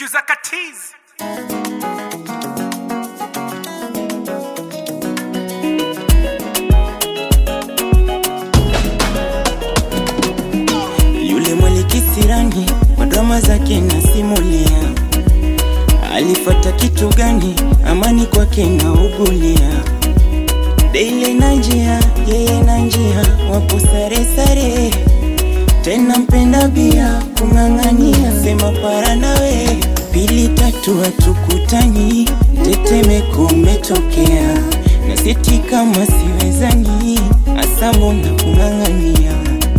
Producer Katiz. Yule mwalikisirani kwa drama zake nasimulia, alifata kitu gani? Amani kwake na ugulia, Daily na njia, yeye na njia, wapo sare sare, tena mpenda bia kung'ang'ania, sema para nawe, pili tatu hatukutani, tetemeko umetokea, na siti kama siwezani, asa mbona kung'ang'ania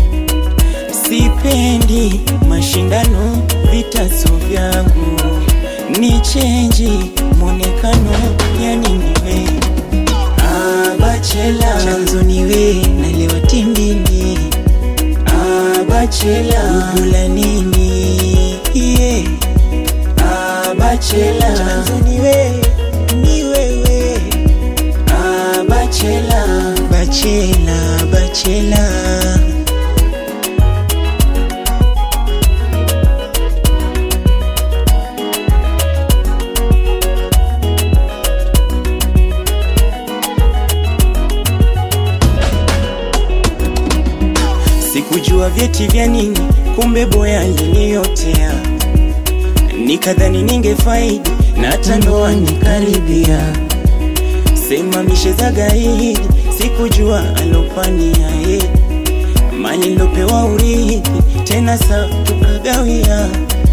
Sipendi mashindano, vitaso vyangu ni chenji mwonekano, yani niwe abachela chanzo niwe nalewa tindini abachela ugula nini yeah. abachela chanzo niwe ni wewe abachela bachela bachela Sikujua vyeti vya nini, kumbe boya aliniotea. Nikadhani ningefaidi na hata ndoa nikaribia. Sema mishe za gaidi, sikujua alopania ye mali lopewa urithi, tena sa tukagawia.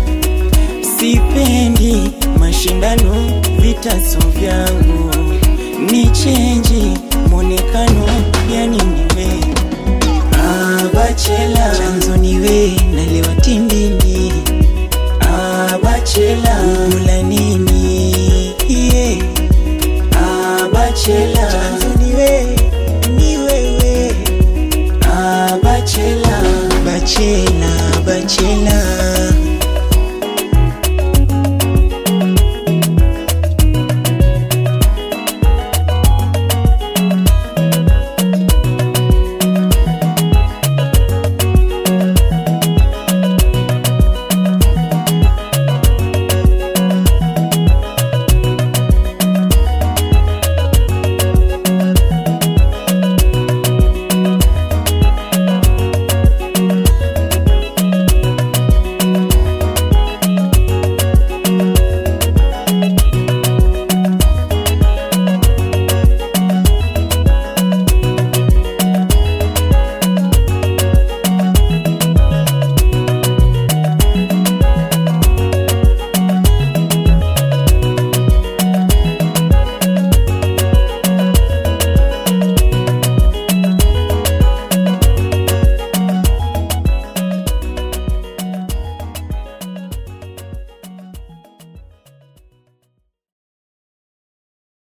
Sipendi mashindano, vitaso vyangu ni chenji mwonekano, yani niwe abachela chanzo niwe nalewa tindini abachela ugula